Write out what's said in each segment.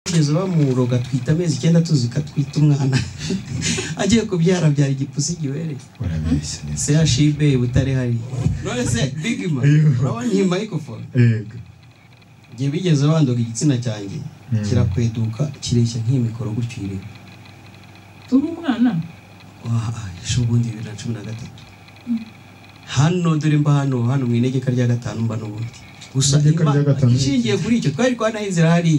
kugeza bamuroga twita amezi icyenda tuzi katwita umwana agiye kubyara byara igipusi gibereye urabeshya neza CHB butare hari none se bigima urabona iyi microphone yego igihe bigeze bandoga igitsina cyanjye Mm. kirakweduka kireshya nk'iyi mikoro gutyo ireba turi umwana ejo ubundi bibiri na cumi na gatatu hano dore mba hano hano mu inegeka rya gatanu mba n'ubundi gusa Inegeka rya Imana gatanu. ishingiye kuri icyo twari twanaye inzira hariya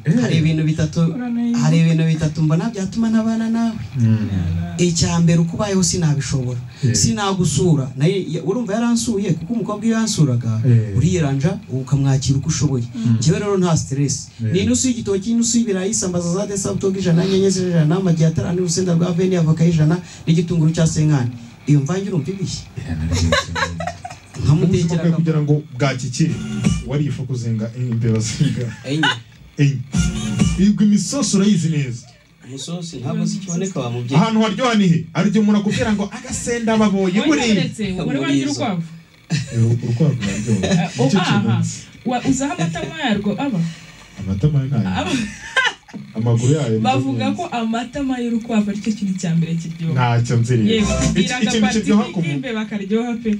yego hari ibintu bitatu Uranayizi. hari ibintu bitatu mbona byatuma n'abana nawe icya mbere uko ubayeho sinabishobora Eh. sinagusura nayo ya- urumva yaransuye kuko umukobwa iyo yansuraga Eh. uriyeranja ukamwakira uko ushoboye njyewe rero nta stress Eh. ni inusu y'igitoki inusu y'ibirayi isambaza za desabutoga ijana nyenyeri ijana amagi atarani urusenda rwa veni avoka y'ijana n'igitunguru cya senkani iyo mvange urumva ibishye ubuzima nkamutekera bwawe kugira ngo bwakikire warifa kuzenga imbeba zinga enye enye ibwo imisosi urayizi neza umusosi ntabwo si ikiboneka wa mubyeyi ahantu haryoha ni he hari igihe umuntu akubwira ngo agasenda baboye buriya uretse wari wagira urukwavu urukwavu ruraryoha Ah, oh, nicyo kintu aha Wa- uzaho amata yarwo aba amata mabi ntayo aba amaguru yayo bavuga ko amatama y'urukwavu ari cyo kintu cya mbere kiryoha ntacyo nzireba yewe Iki- tubwiraga ikintu bati kiryoha ku bimbe bakaryoha pe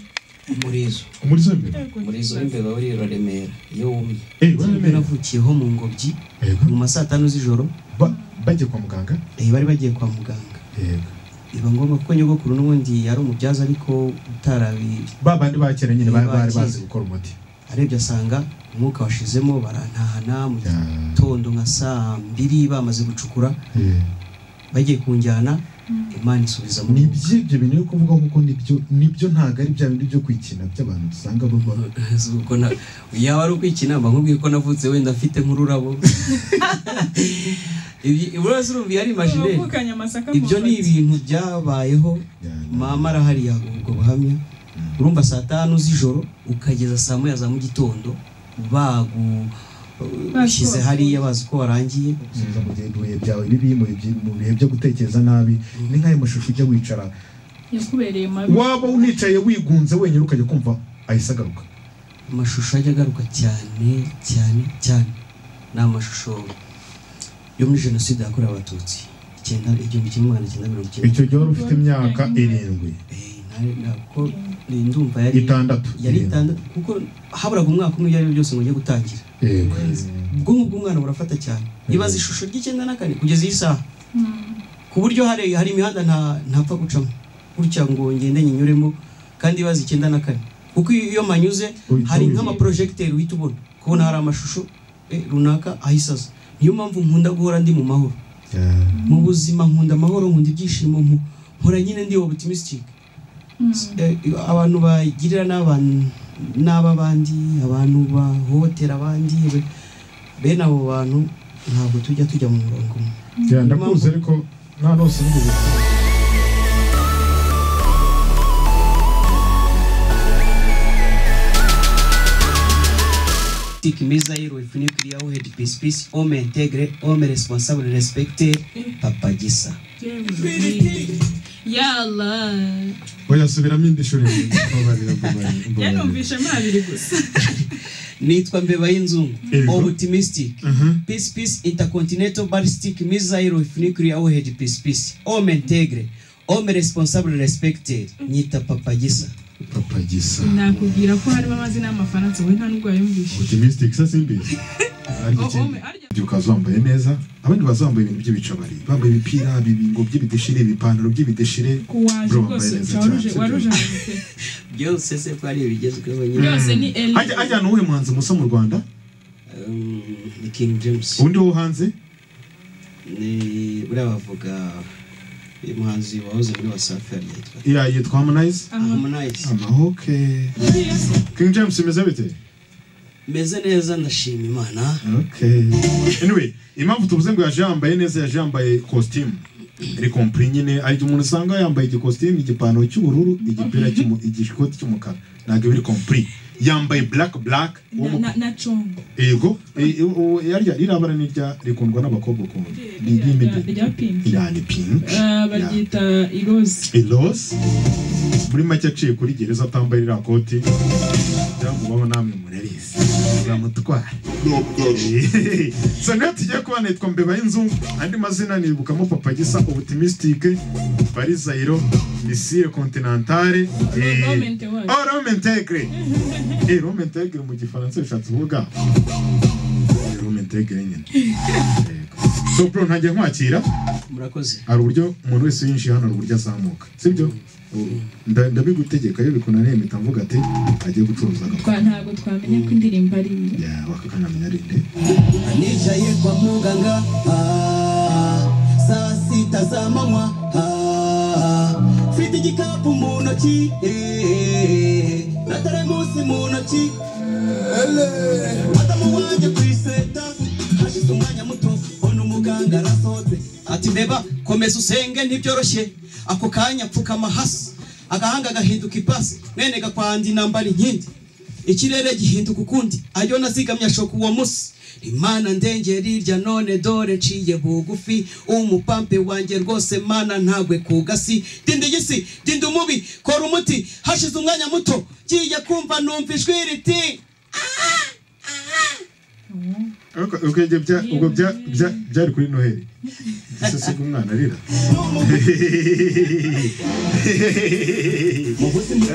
umurizo muri zo imbere umurizo w'imbeba uri uraremera iyo wumye Eh, baramenya. navukiyeho mu ngobyi Yego. mu ma saa tanu z'ijoro Ba- bajya kwa muganga eh, bari bagiye kwa muganga yego biba ngombwa ko nyogokuru n'ubundi yari umubyaza ariko utarabi ba bandi ba kera nyine bari bari Bakira. bazi gukora umuti arebye asanga umwuka washizemo barantahana mu Ya. gitondo nka saa mbiri bamaze gucukura bagiye kunjyana imana isubiza mu nibyo ibyo bintu yo kuvuga kuko nibyo nibyo ntabwo ari bya bindi byo kwikina by'abantu dusanga baba Ubwo na- yaba ari ukwikina mba nkubwiye ko navutse wenda mfite nk'ururabo Ibi- urose urumva iyo ari imagineri wavukanye amasaka ibyo ni ibintu byabayeho Ya. mama arahari yaguha ubwo buhamya urumva saa tanu z'ijoro ukageza saa moya za mu gitondo bagu ushyize hariya bazi ko warangiye gusubiza mu gihe ibihe byawe bibi mu byi- mu bihe byo gutekereza nabi ni nk'ayo mashusho ujya wicara yakubereye mabi waba unicaye wigunze wenyine ukajya kumva ahise agaruka amashusho ajya agaruka cyane cyane cyane ni amashusho yo muri jenoside yakorewe abatutsi icyenda igihumbi kimwe magana cyenda mirongo icyenda icyo gihe wari ufite imyaka irindwi Eh, nari- ntabwo ni- ndumva yari itandatu yari itandatu kuko haburaga umwaka umwe ibyo ari byo byose ngo njye gutangira yego ubwonko bw'umwana burafata cyane ibaza ishusho ry'icyenda na kane kugeza iyi saha ku buryo hari hari imihanda nta ntapfa gucamo gutya ngo ngende nyinyuremo kandi ibaza icyenda na kane kuko iyo iyo manyuze Uhita hari ubibona. nk'amaporojegiteri uhita ubona kubona hari amashusho eh, runaka ahise aza niyo mpamvu nkunda guhora ndi mu mahoro Ya. mu buzima nkunda amahoro nkunda ibyishimo mpu- mpora nyine ndi optimistic Eh, abantu bagirira n'abantu n'ab'abandi abantu bahohotera abandi be- bene abo bantu ntabwo tujya tujya mu murongo umwe Ya, ndakuzi ariko nta nose nigeze Tic Misael with Nuclear Head Peace Peace Homme Integre Homme Responsable Respecté Papa Gisa yala oya subiramo indi shuri mbabarira mbabarira mbabarira yanumvishemo abiri gusa Nitwa Mbeba y'inzungu Yego. Optimistic Peace Peace Intercontinental Ballistic Misael with Nuclear Head Peace Peace Homme Integre Homme Responsable Respecté Nyita Papa Gisa papa gisa nakubwira ko harimo amazina y'amafaransa we nta nubwo wayumvishe optimistic se simbi ariko Oh, oh, ikindi arya- igihe ukaza wambaye neza abandi baza bambaye ibintu by'ibicabari bambaye imipira ibibingo by'ibideshire ibipantaro by'ibideshire kuwaje Bro, rwose mbaye neza waruje cyane, waruje sibyo? amaze. byose se ko ari ibigezweho nyine byose ni eli Ajya- ajyana uwuhe muhanzi musa mu rwanda Um, ni King James undi wo hanze ni buriya bavuga uyu muhanzi wahoze muri Wasafi yari yitwa ya yitwa harmonize Aha. Harmonize amahoke Buriya se, king james imeze bite meze neza ndashima imana okay anyway impamvu tuvuze ngo yaje yambaye neza yaje yambaye costume ari compre nyine ari umuntu usanga yambaye igikositimu igipantaro cy'ubururu igipira cy'umu- igikoti cy'umukara ntabwo biri compre yambaye black black uwo na- mu- na- na congo ego e- e- o- yarya rirabara nirya rikundwa n'abakobwa ukuntu ni Rya- iry'imideli rya pinki yani pink Ah, baryita iroze ilos muri make aciye kuri gereza atambaye ririya koti byamubaho namwe murarizi uzamutwara so niyo tugiye kuba nitwa mbeba y'inzu andi mazina nibukamo papa gisa optimistique barizayiro misile continentale eh, Rome Integre. oh rome integre Eh, rome integre mu gifaransa bishatse kuvuga Eh, rome integre nyine Yego. so bro ntajya nkwakira murakoze hari uburyo umuntu wese winjiye hano hari uburyo azamuka sibyo Nda- ndabigutegeka iyo bikunaniye mpita mvuga ati agiye gucuruza agapfa Twa- ntabwo twamenya ko indirimbo ari iyo Ya, bakakanamenya ari nde nicaye kwa muganga ah, saa sita za manywa ah, mfite igikapu mu ntoki eh, na teremusi mu ntoki madamu wanjye ku iseta hashize umwanya muto mbona umuganga arasohotse ati mbeba komeza usenge ntibyoroshye ako kanya pfukama hasi agahanga gahinduka ipasi mwene gakwandi nambara inkindi ikirere gihinduka ukundi ayo nazigamye ashoka uwo munsi imana ndengeri irya none dore nciye bugufi umupampe wanjye rwose mana ntagwe ku gasi dinda igisi dinda umubi kora umuti hashize umwanya muto ngiye kumva numva ijwi riti ariko ubwo ibyo bya- ubwo bya- bya- byari kuri noheli isesega umwana arira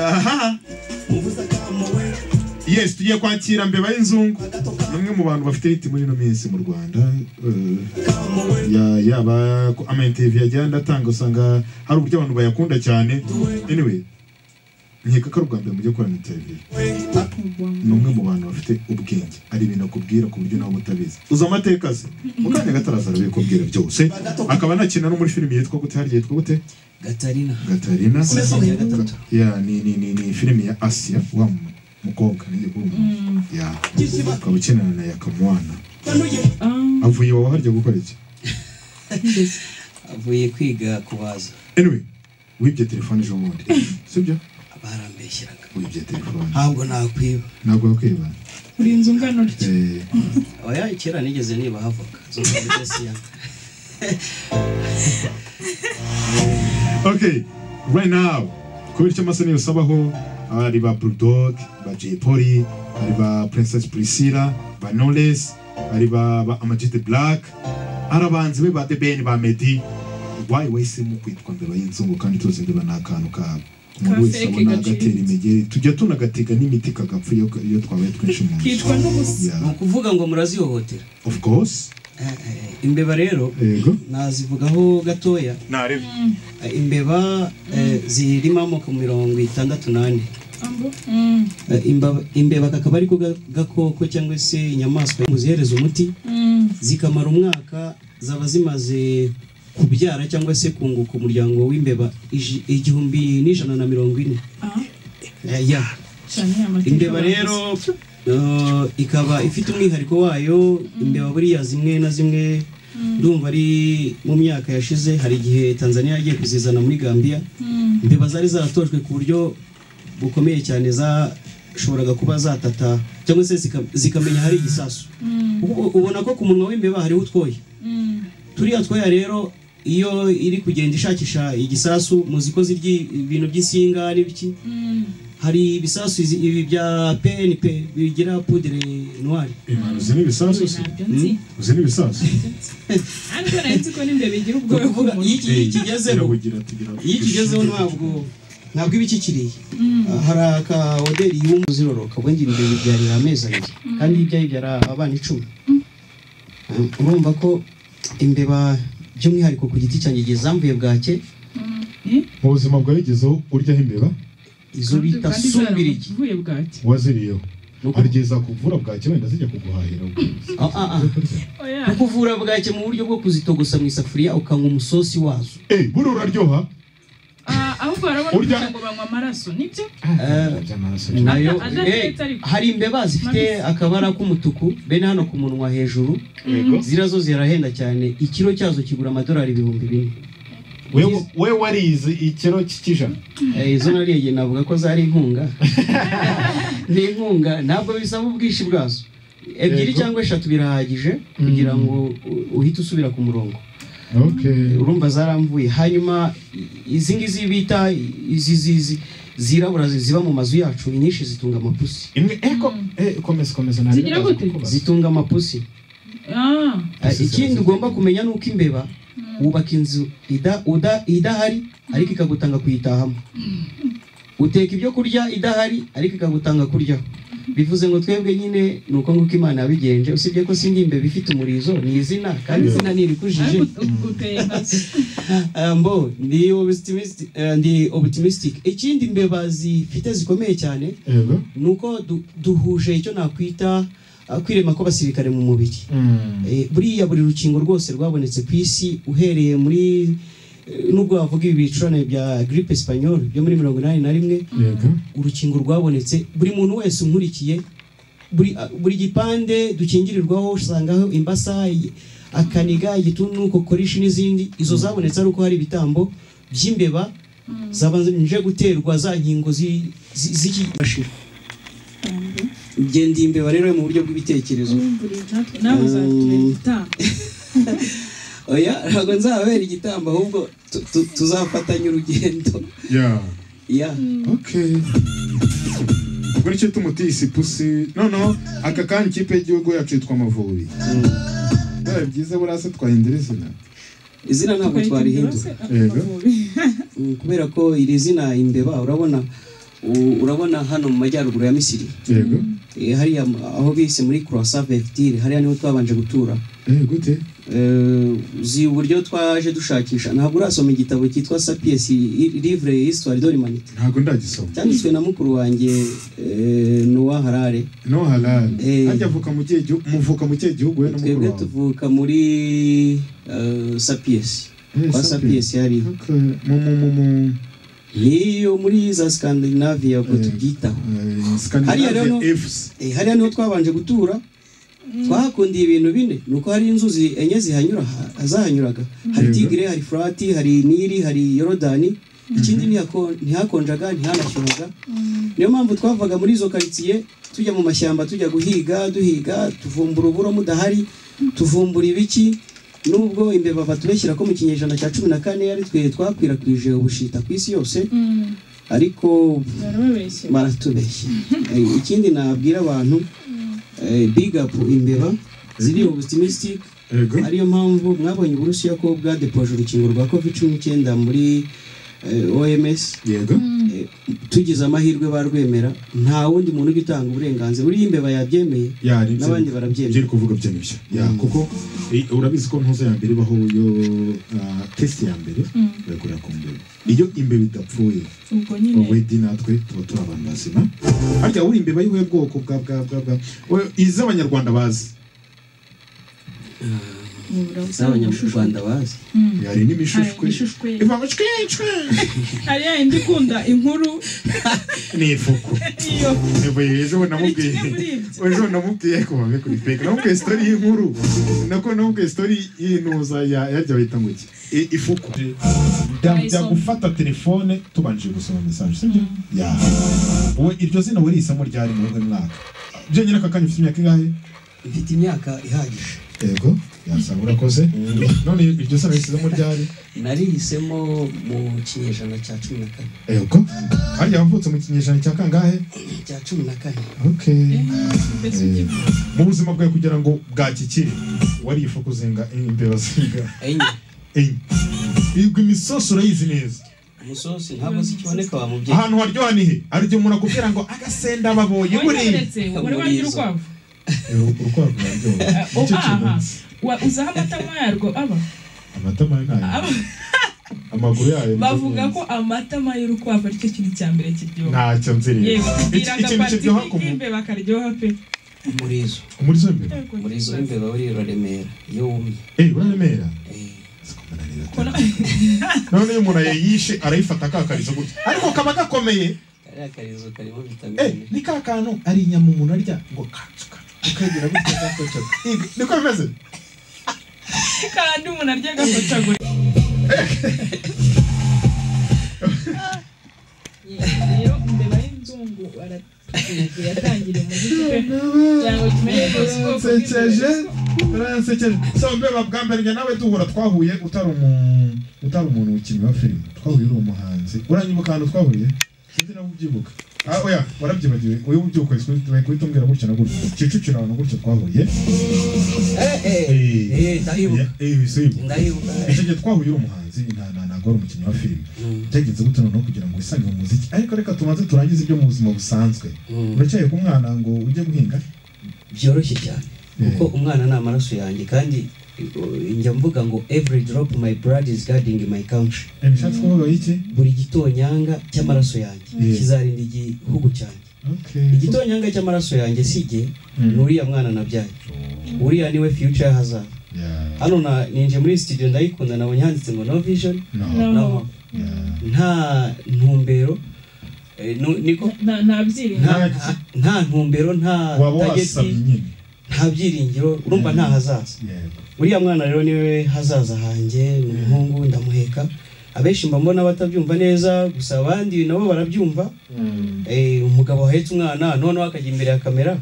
aha yes tugiye kwakira mbeba y'inzungu ni umwe mu bantu bafite hiti muri ino minsi mu rwanda eh, ya- yaba ko amainterview agenda atanga usanga hari uburyo abantu bayakunda cyane anyway nkeka ko ari ubwa mbere mujya gukora na interview ni umwe mu bantu bafite ubwenge ari ibintu akubwira ku buryo nawe uba utabizi uzi amateka se mukanya gataraza arabikubwira byose akaba anakina no muri filimi yitwa gute harya yitwa gute gatarina gatarina Season ya gatatu. ya ni ni ni ni filimi ya asiya wa mu- mukobwa ni igihugu ya ukaba ukinana na yakamwana Ah, avuye iwawe harya gukora iki ngeze. avuye kwiga kubaza anyway wibye telefone ejo bundi sibyo barambeshyeraga wibye telefone ntabwo nakwiba ntabwo yakwiba uri inzu ungana utya Eh, oya kera nigeze niba havoka zomudesiyanga okay right now kubera icyo amaso niyo usabaho hari ba bulldog ba jay polly hari ba princess priscilla ba knowless hari ba, ba amag the black hari abanzi be ba the ben ba medi why wahisemo kwitwa mbeba y'inzungu kandi tuzi mbeba ni akantu ka umuntu wese fake abona gacitse. agatera imigeri tujya tunagatega n'imiti kagapfa iyo iyo twabaye twinshi mu nzu kitwa n'ubusa ni Yeah, ukuvuga ngo murazihohotera of course Eh, eh, imbeba rero yego nazivugaho gatoya narebe Eh, imbeba eh, zirimo amoko mirongo itandatu n'ane ambo Mm, Eh, imbaba- imbeba kakaba ariko ga- gakoko cyangwa se inyamaswa muzihereza umuti mm, zikamara umwaka zaba zimaze kubyara cyangwa se kunguka umuryango w'imbeba iji- igihumbi n'ijana na mirongo ine ah, Eh, ya cyane amateka imbeba bavuze. rero eh, ikaba ifite umwihariko wayo imbeba buriya zimwe na zimwe ndumva ari mu myaka yashize hari igihe tanzania yagiye kuzizana muri gambia Mm, imbeba zari zaratojwe ku buryo bukomeye cyane zashoboraga kuba zatata cyangwa se zika- zikamenya hari igisasu mm, Ubu- ubona ko ku munwa w'imbeba hariho utwoya mm, turiya twoya rero iyo iri kugenda ishakisha igisasu muzi ko zirya ibintu by'insinga n'ibiki mm. hari ibisasu izi- ibi bya peni pe bigira pudire nwari imana uzi n'ibisasu se Ntabyo nzi. uzi n'ibisasu ariko nari nzi ko n'imbeba igira ubwoya Kuvuga iyo iki- iyo ikigezeho Birabugira, tugira- iyo ikigezeho ntabwo ntabwo iba ikikiriye Ah, hari akawoderi y'umu ziroroka ubwo ngira ibyo bibyarira amezi abiri kandi ibyo yibyara abana icumi Ah, urumva ko imbeba by'umwihariko ku giti cyanjye igihe zambuye bwake mu buzima bwabigezeho uryaho imbeba izo bita sumbirigi uvuye bwacyo waziriyeho Nuko- hari igihe zakuvura bwaki wenda zijya kuguhahira Ah, ah, ah. oya Ni kuvura bwake mu buryo bwo kuzitogosa mu isafuriya ukanywa umusosi wazo Eh, buriya uraryoha Ah, ahubwo barabona Urya- kugira ngo banywa amaraso nibyo nayo Ada- eh, adatetse ariko. hari imbeba zifite akabara k'umutuku bene hano ku munwa hejuru ziriya zo zirahenda cyane ikiro cyazo kigura amadolari ibihumbi bine we we warize ikiro cy'ijana Eh, izo nariye igihe navuga ko zari inkunga ni inkunga ntabwo bisaba ubwinshi bwazo ebyiri Yego. cyangwa eshatu birahagije kugira ngo u- uhite usubira ku murongo okay urumva zaramvuye hanyuma i- izi ngizi bita izi zizi zirabura zi- ziba mu mazu yacu inyinshi zitunga amapusi imwe eko eh, komeza komeza ntabwo Zigira ndaza gute? kukubaza. zitunga amapusi Ah, Eh, ikindi ugomba kumenya ni uko imbeba wubaka inzu ida- uda- idahari ariko ikagutanga kuyitahamo uteka ibyo kurya idahari ariko ikagutanga kuryaho bivuze ngo twebwe nyine ni uko nguko imana yabigenje usibye ko sindi imbeba ifite umurizo ni izina kandi izina ntirikujije ariko uteye inkazi. mbo ndi optimistic eh, ndi optimistic ikindi imbeba zifite zikomeye cyane yego ni uko du- duhuje icyo nakwita ah, kwirema kw'abasirikare mu mubiri Mm. Eh, buriya buri rukingo rwose rwabonetse ku isi uhereye muri eh, nubwo wavuga ibi bicurane bya gripe espanyola byo muri mirongo inani na rimwe yego urukingo rwabonetse buri muntu wese unkurikiye buri, buri gipande dukingirirwaho usangaho imbasa i- akaniga igituntu kokorishi n'izindi izo zabonetse ari uko hari ibitambo by'imbeba zabanje guterwa za nkingo zi- zi- z'ikimashira ngenda imbeba rero mu buryo bw'ibitekerezo nawe uzatubera igitambo oya ntabwo nzababera igitambo ahubwo tu- tu- tuzafatanya urugendo yeah ya okay ubwo nicyo tumutise ipusi noneho aka kanya ikipe y'igihugu yacu yitwa amavubi bibaye byiza buriya se twahindura izina izina ntabwo twarihindura Yego. Mm, kubera ko iri zina imbeba urabona u- urabona hano mu majyaruguru ya misiri yego Eh, hariya m- aho bise muri croisa vertile hariya niho twabanje gutura eh gute Eh, uzi uburyo twaje dushakisha ntabwo urasoma igitabo cyitwa sapiens i- livre histoire de l'humanité ntabwo ndagisoma cyanditswe na mukuru wanjye eh, noah harare no halal Eh. hajya avuka mu kihe gihugu muvuka mu kihe gihugu we na mukuru twebwe wawe tuvuka muri eh, sapiens Eh, kwa Sapien. sapiens hariya Okay. mu mu mu mu niyo muri za scandinavia ubwo Eh. tubyitaho eh, Hariya rero no- Scandinavia FC Eh, hariya niho twabanje gutura twahakundiye ibintu bine ni uko hari inzuzi enye zihanyura ha- zahanyuraga hari Yego. tigire hari furati hari nili hari yorodani ikindi ntihako- ntihakonjaga ntihanashyuhaga niyo mpamvu twavaga muri izo karitsiye tujya mu mashyamba tujya guhiga duhiga tuvumbura uburo mudahari tuvumbura ibiki nubwo imbeba batubeshyira ko mu kinyejana cya cumi na kane ari twe twakwirakwije ubushita ku isi yose ariko barababeshya baratubeshya Eh, ikindi nabwira abantu eh, big up imbeba ziri optimistic yego ariyo mpamvu mwabonye uburusiya ko bwadepoje urukingo rwa covid cumi n'icyenda muri eh, oms yego Eh, tugize amahirwe barwemera nta wundi muntu ujya utanga uburenganzira buriya imbeba yabyemeye yari n'abandi barabyemera byeri kuvuga byemishya ya kuko i- urabizi ko ntuzo ya mbere ibaho yo ah, test ya mbere bagura ku mbeba iyo imbeba idapfuye ubwo nyine ubedi natwe tuba turi abantu bazima harya uri imbeba y'ubuhe bwoko bwa bwa bwa bwa we- iz'abanyarwanda bazi ubura busa z'abanyarwanda bazi Mm. hari Hari n'imishushwe imishushwe. ivanga cwicwe hari ya yindi ikunda inkuru ni ifuku iyo Ebo ejo namubwiye kimwe muri ibyo. ejo namubwiye ko bave kuri fake namubwiye story y'inkuru nako namubwiye story y'intuza ya yarya bayita ngo iki I- ifuku njya Ayisoma. gufata telefone tubanje gusoma message sibyo ya wowe iryo zina wari isamo ryari muri uwo mwaka jenyine aka kanya ufite imyaka ingahe mfite imyaka ihagije yego yasanga urakoze none iryo zina risizamo ryari narihisemo mu kinyejana cya cumi na kane yego harya wavutse mu kinyejana cya kangahe cya cumi na kane okay mbese ukivuga mu buzima bwawe kugira ngo bwakikire warifu kuzinga imbeba zinga enye enye ibwo imisosi urayizi neza umusozi ntabwo zikiboneka wa mubyeyi ahantu haryoha ni he hari igihe umuntu akubwira ngo agasenda baboye buriya waretse wari wagira ukwavu urukwavu ruraryoha nicyo kintu aha Wa- uzaho amatama yarwo aba amatama ye ntayo aba amaguru yayo ni bavuga meza. ko amatama y'urukwavu aricyo kintu cya mbere kiryoha ntacyo nzireba yewe tubwiraga ikintu bati kiryoha ku nk'imbe bakaryoha pe umurizo umurizo w'imbeba Yego, umurizo w'imbeba uri uraremera iyo wumye eyi uraremera eh, Kora- none iyo umuntu yayishe arayifata akakarizo gutya ariko kaba gakomeye kariya karizo karimo Eh, vitamine ni ka kantu ari inyama umuntu arya ngo katsuka ukagira gutya gakoca niko bimeze kandi umuntu arya agakocagura rero imbeba y'inzungu baratugerageje yatangira umuziki pe cyangwa tumenye gospel kuko imbeba- Barayansekeje. So mbeba bwa mbere njye nawe duhura twahuye utari umuntu utari umuntu ukinnyi wa filime. Twahuye uri umuhanzi. Uranyibuka ahantu twahuriye? Sinzi nawe ubyibuka. Ah oya, warabyibagiwe. Uyu ubyuka isi kuhita umbwira gutya na gutya. Kicukiro ahantu gutya twahuye. Eh, Eh, ndahibuka eh, bisibu. ndahibuka Icyo twahuye uri umuhanzi nta nta ntabwo ari umukinnyi wa filime. Byagenze gutya noneho kugira ngo wisange mu muziki. Ariko reka tumaze turangize ibyo mu buzima busanzwe. Mm. Uracyaye ku mwana ngo ujye guhinga? byoroshye cyane kuko umwana ni amaraso yanjye kandi eh, njya mvuga ngo every drop my blood is guarding my country Eh, bishatse kuvuga iki? buri gitonyanga cy'amaraso yanjye Yes. kizarinda igihugu cyanjye Okay. igitonyanga cy'amaraso yanjye si jye Mm. ni uriya mwana nabyaye uriya niwe future hazaza Yeah. hano na- ninje muri studio ndayikunda nabonye handitse ngo no vision No. No. no Yeah. nta ntumbero eh, nu- niko nta nta byirinda nta nta ntumbero nta waba wasabye target nyine nta byiringiro urumva nta hazaza yego uriya mwana rero niwe hazaza hanjye ni umuhungu ndamuheka abenshi mba mbona batabyumva neza gusa abandi nabo barabyumva Eh, umugabo wahetse umwana noneho akajya imbere ya kamera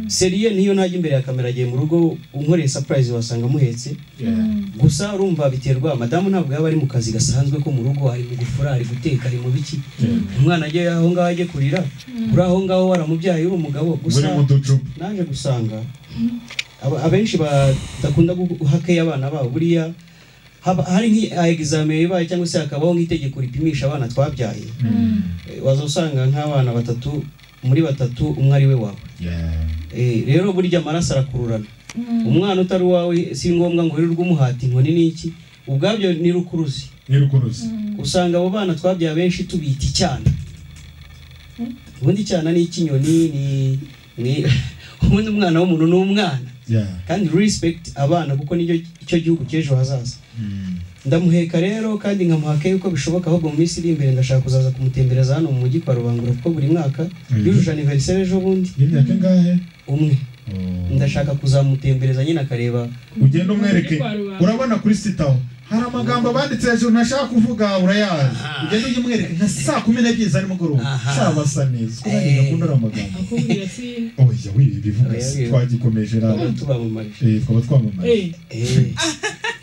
seriye niyo ntajya imbere ya kamera agiye mu rugo unkoreye surprise wasanga amuhetse gusa urumva biterwa madamu ntabwo yaba ari mu kazi gasanzwe ko mu rugo ari mu gufura ari guteka ari mu biki umwana ajye aho ngaho ajye kurira uri aho ngaho waramubyaye uri umugabo gusa muri mu ducupa naje gusanga aba- abenshi badakunda guhakeya abana babo buriya haba- hari nk'exame ibaye cyangwa se hakabaho nk'itegeko ripimisha abana twabyaye Eh, waza usanga nk'abana batatu muri batatu umwe ari we wawe Yeah. Eh, rero burya amaraso arakururana umwana utari uwawe si ngombwa ngo wirirwe umuhata inkoni n'iki ubwabyo ni rukuruzi ni rukuruzi usanga abo bana twabyaye abenshi tubita icyana ubundi icyana ni icy'inyoni ni ni ubundi umwana w'umuntu ni umwana Yeah. kandi respect abana kuko nicyo icyo gihugu cy'ejo hazaza Mm. ndamuheka rero kandi nkamuhaka yuko bishoboka ahubwo mu minsi iri imbere ndashaka kuzaza kumutembereza hano mu mujyi kwa rubangura kuko buri mwaka Mhm. yujuje aniveriseri ejo bundi y'imyaka ingahe umwe Oh. ndashaka kuzamutembereza nyine akareba ugenda umwereke Kwa rubanda. urabona kuri sitawu hari amagambo abanditse hejuru ntashaka kuvuga urayazi ugenda ujya umwereke nka saa kumi n'ebyiri za nimugoroba Aha. shaba basa neza kuko nanjye Eh. ngakunda uriya magambo akubwira si oya wibi bivuga si Oya, twagikomeje twaba rero tubamamaje Eh, twaba twamamaye Eh, Eh,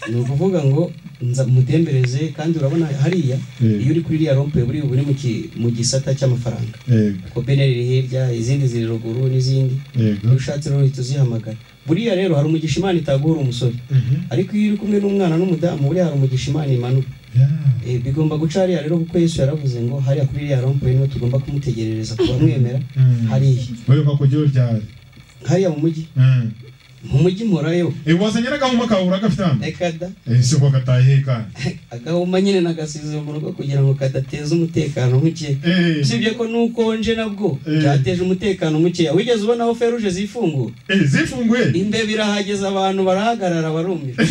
ni ukuvuga ngo nza mutembereze kandi urabona hariya Eh. iyo uri kuri iriya rompe buriya uba uri mu ki- mu gisata cy'amafaranga yego kopene riri hirya izindi ziri ruguru n'izindi yego iyo ushatse rero uhita uzihamagara buriya rero hari umugisha imana itaguhura umusore Mhm. ariko iyo uri kumwe n'umwana n'umudamu buriya hari umugisha imana imanuka Yeah. Eh, bigomba guca hariya rero kuko yesu yaravuze ngo hariya kuri iriya rompe niho tugomba kumutegerereza kubamwemera Mm. hariya Wewe kwa kujua ryari hariya mu mujyi Mm. mu mujyi mporayo Eh, wazanyira gahuma kabura gafite hano ekada ese ko gataheka agahuma nyine nagasize mu rugo kugira ngo kadateza umutekano muke eh usibye ko n'ukonje nabwo Eh. byateje umutekano mukeya wigeze ubona aho feruje zifungura eh zifunguye imbeba irahageze abantu barahagarara barumira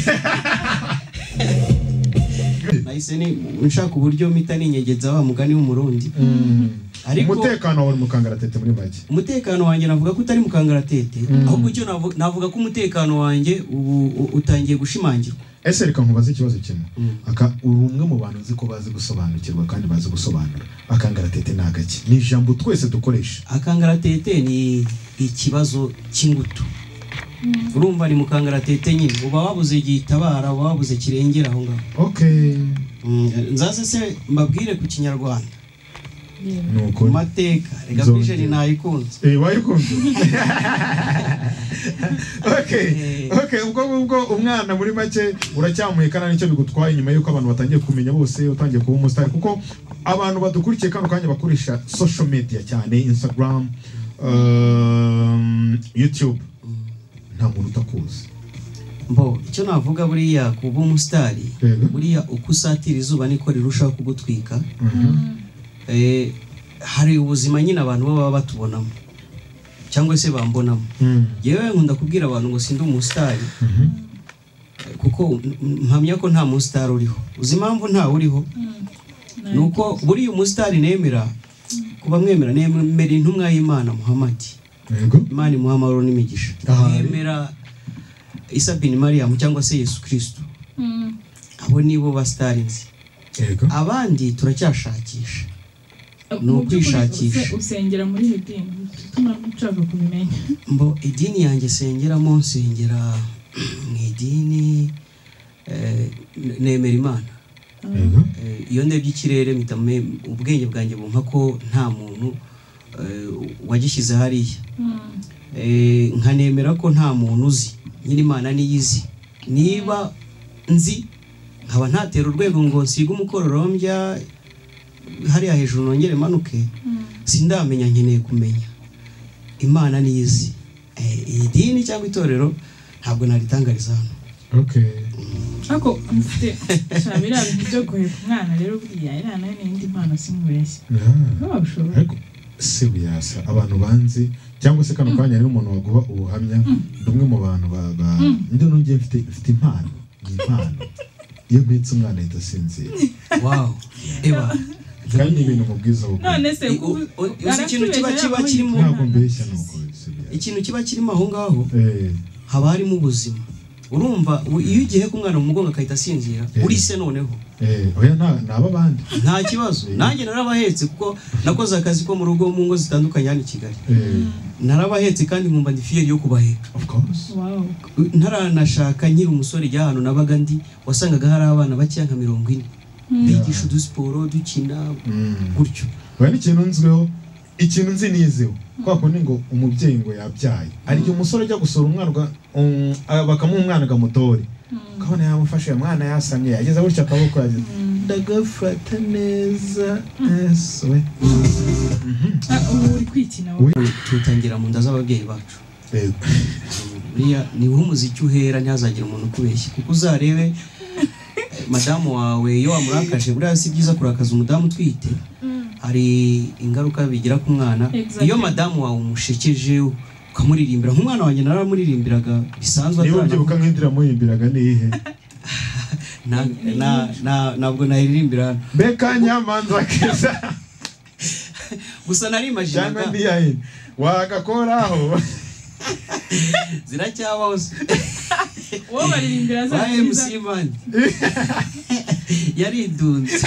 nahise ni nshaka uburyo mpita ninyegeza wa mugani w'umurundi ariko umutekano wari mukangaratete muri make umutekano wanjye navuga ko utari mu kangaratete ahubwo icyo navu- navuga ko umutekano wanjye ubu u- utangiye gushimangirwa ese reka nkubaze ikibazo kimwe Mm. aka uri umwe mu bantu nzi ko bazi gusobanukirwa kandi bazi gusobanura akangaratete ni agaki ni ijambo twese dukoresha akangaratete ni ikibazo cy'ingutu urumva ni mu kangaratete nyine uba wabuze gitabara uba wabuze kirengera aho ngaho okay Mm, nzaze se mbabwire ku kinyarwanda ni ku ukuri mateka reka Zongera. vision nayikunze eh wayikumva okay Eh. okay ubwo ngubwo umwana muri make uracyamuhekana nicyo bigutwaye nyuma yuko abantu batangiye kumenya bose utangiye kuba umusitari kuko abantu badukurikiye kano kanya bakoresha social media cyane instagram um, youtube nta muntu utakuzi mbo icyo navuga buriya kuba umusitari Yego. buriya uko usatira izuba niko rirushaho kugutwika Mhm. Eh, hari ubuzima nyine abantu baba batubonamo cyangwa se bambonamo Mm. yewe nkunda kubwira abantu ngo sindi umusitari Eh, kuko m- m- mpamya ko nta musitari uriho uzi impamvu ntawe uriho ni uko buriya umusitari nemera kuba mwemera nemera intumwa y'imana muhamadi yego imana imuha amahoro n'imigisha Ahari. yemera isa bin mariyamu cyangwa se yesu kirisito abo nibo basitari nzi yego abandi turacyashakisha Ni mu by'ukuri ukwishakisha. use- usengera muri iyo dini bituma nshaka kubimenya mbo idini yanjye sengeramo nsengera mu idini eh, nemera imana Eh, iyo ndebye ikirere mpita me- ubwenge bwanjye bumva ko nta muntu eh, wagishyize hariya Eh, nkanemera ko nta muntu uzi nyine imana niyo izi niba nzi nkaba ntatera urwego ngo nsige umukororombya hariya hejuru nongere manuke sindamenya nkeneye kumenya imana niyo izi Eh, iyi dini cyangwa itorero ntabwo naritangariza hano ariko mfite nshobora biriya bintu byo guheka umwana rero buriya iriya nayo ni indi mpano simubeshye ntabwo ushobora ariko si buyasa abantu banzi cyangwa se kano kanya rero umuntu waguha ubuhamya ni umwe mu bantu ba- ba- njye nongeye mfite mfite impano ni impano iyo mpetse umwana ahita asinzira wawu eba kandi ni ibintu mubwiza wo none se I- u- u- uzi ikintu kiba kiba kirimo ntabwo mbeshya ni uko si buyasa ikintu kiba kirimo aho ngaho Eh, haba harimo ubuzima urumva u- iyo ugiye ku mwana mu mugongo agahita asinzira Eh. urise noneho eh, oya nta ni ab'abandi nta kibazo nanjye narabahetse kuko nakoze akazi ko mu rugo mu ngo zitandukanye hano i kigali Eh, narabahetse kandi nkumva ndi fiyeri yo kubaheka of course wawu ntaranashaka nkiri umusore ijya ahantu nabaga ndi wasangaga hari abana bakeya nka mirongo ine bigisha udusiporo dukina Mm. gutyo oya n'ikintu nzwiho ikintu nzi nizeho kwa kundi ngo umubyeyi ngo yabyaye hari igihe umusore ajya gusura umwana uga- um, ah, bakamuha umwana agamutore ukabona yamufashe uyu mwana yasamye yageze gutya akaboko yageze ndagafata neza ese we Ah, ubu uri kwikina wowe we tutangira mu nda z'ababyeyi bacu buriya niba umuziki uhera ntihazagire umuntu ukubeshya kuko uzarebe eh, madamu wawe iyo wamurakaje buriya si byiza kurakaza umudamu utwite hari ingaruka bigira ku mwana Exactly. iyo madamu wawe umushekeje ukamuririmbira nk'umwana wanjye naramuririmbiraga bisanzwe niba atarana- ubyibuka nk'indira muhimbiraga ni iyihe na- na- na- ntabwo nayiririmbira hano beka nyamanza keza gusa cyangwa narimajinaga ndi yahindi wagakoraho ziracyabaho se. wowe baririmbira za ba MC Mani yaridunze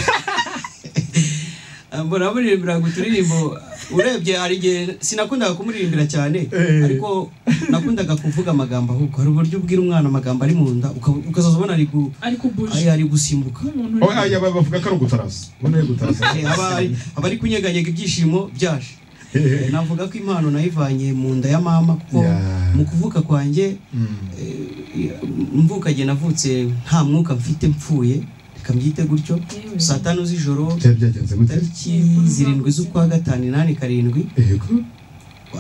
mbona muririmbira ngo uturirimbo urebye hari igihe sinakundaga kumuririmbira cyane Eh. ariko nakundaga kuvuga amagambo ahubwo hari uburyo ubwira umwana amagambo ari mu nda uka- ukazaza ubona ari gu- ariko buje ay- ari gusimbuka nk'umuntu oya aya bavuga ko ari ugutarasa ubona ari ugutarasa Eh, aba ari- aba ari kunyeganyega ibyishimo byaje Eh, navuga ko impano nayivanye mu nda ya mama kuko Yeah. mu kuvuka kwanjye Mm. mvukanye navutse nta mwuka mfite mpfuye reka mbyite gutyo Yewe. saa tanu z'ijoro byari byagenze gute tariki zirindwi z'ukwa gatanu inani karindwi yego